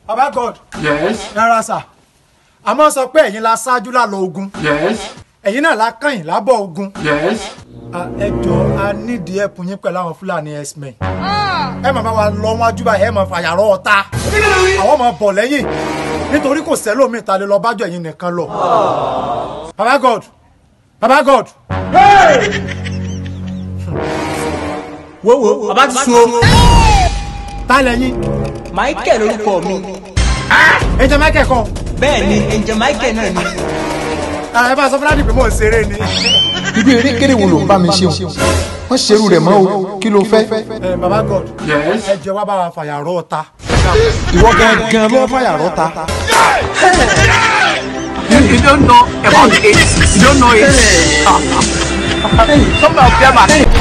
baba god Yes. rárá sà a máa sọ pé ẹ̀yin la ṣáájú lálọ ogun Yes. ẹ̀yin náà la kàn lábọ̀ ogun Yes. Ah, ẹ jọ a nídìí ẹ̀pùn yín pẹ̀lú àwọn fúlàní x-men ẹ máa bá wa lọ wájú báyìí ẹ máa fàyàrọ̀ ọ̀tá àwọn máa bọ̀ lẹ́yìn nítorí kò sẹ́lómi ta lè lọ bájọ ẹ̀yin nìkan lọ baba god baba god wo wo bàbá ti sun o. ta lẹ́yìn michael orúkọ mi ẹ jẹ́ michael kan bẹ́ẹ̀ ni ẹ̀jẹ̀ michael náà ni. Ah, ẹ bá sọ fúlàní pé mò ń ṣeré ni irú erékeré wo ló ń bá mi ṣe o wọ́n ṣerú rẹ̀ mọ́ o kí ló fẹ́. Eh, baba god Yes. ẹ jẹ́ wá bá wa fàyàrọ̀ ọ̀tá ìwọ gangan ló fàyà rọ́ta. You, you don't know about it. You don't know it. Some of them are